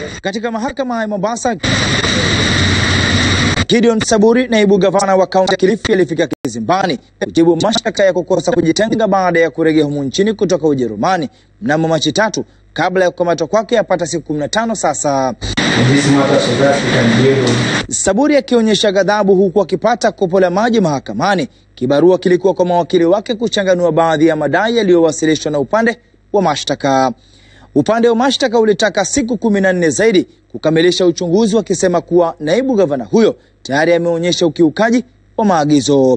Katika mahakama ya Mombasa, Gideon Saburi, naibu gavana wa kaunti ya Kilifi, alifika kizimbani kujibu mashtaka ya kukosa kujitenga baada ya kurejea humu nchini kutoka Ujerumani mnamo Machi tatu kabla ya kukamatwa kwake yapata siku 15 sasa. Saburi akionyesha ghadhabu huku akipata kopo la maji mahakamani. Kibarua kilikuwa kwa mawakili wake kuchanganua baadhi ya madai yaliyowasilishwa na upande wa mashtaka. Upande wa mashtaka ulitaka siku kumi na nne zaidi kukamilisha uchunguzi, wakisema kuwa naibu gavana huyo tayari ameonyesha ukiukaji wa maagizo.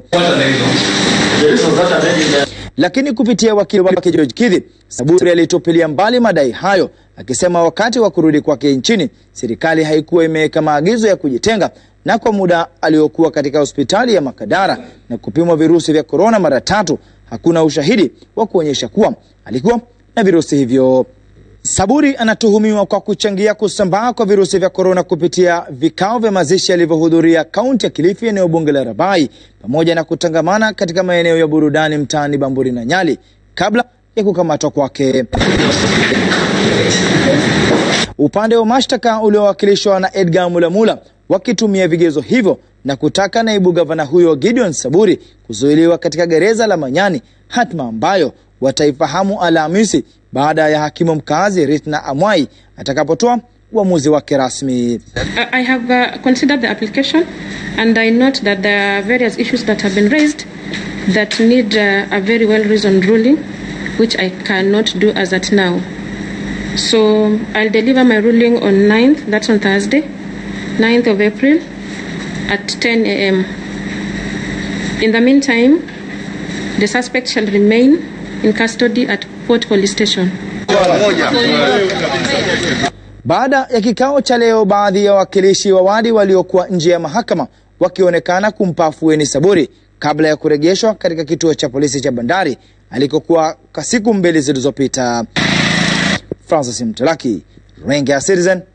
Lakini kupitia wakili wake George Kidhi, Saburi alitupilia mbali madai hayo, akisema wakati wa kurudi kwake nchini serikali haikuwa imeweka maagizo ya kujitenga, na kwa muda aliokuwa katika hospitali ya Makadara na kupimwa virusi vya korona mara tatu, hakuna ushahidi wa kuonyesha kuwa alikuwa na virusi hivyo. Saburi anatuhumiwa kwa kuchangia kusambaa kwa virusi vya korona kupitia vikao vya mazishi alivyohudhuria kaunti ya Kilifi, eneo bunge la Rabai, pamoja na kutangamana katika maeneo ya burudani mtaani Bamburi na Nyali kabla ya kukamatwa kwake. Upande wa mashtaka uliowakilishwa na Edgar Mulamula wakitumia vigezo hivyo na kutaka naibu gavana huyo Gideon Saburi kuzuiliwa katika gereza la Manyani, hatma ambayo wataifahamu Alhamisi baada ya hakimu mkazi Ritna Amwai atakapotoa uamuzi wake rasmi. I have uh, considered the application and I note that there are various issues that have been raised that need uh, a very well reasoned ruling which I cannot do as at now. So I'll deliver my ruling on 9th, that's on Thursday, 9th of April at 10 a.m. In the meantime, the suspect shall remain in custody at Port Police Station. Baada ya kikao cha leo, baadhi ya wawakilishi wa wadi waliokuwa nje ya mahakama wakionekana kumpa afueni Saburi kabla ya kurejeshwa katika kituo cha polisi cha Bandari alikokuwa kwa siku mbili zilizopita. Francis Mtalaki, Runinga ya Citizen,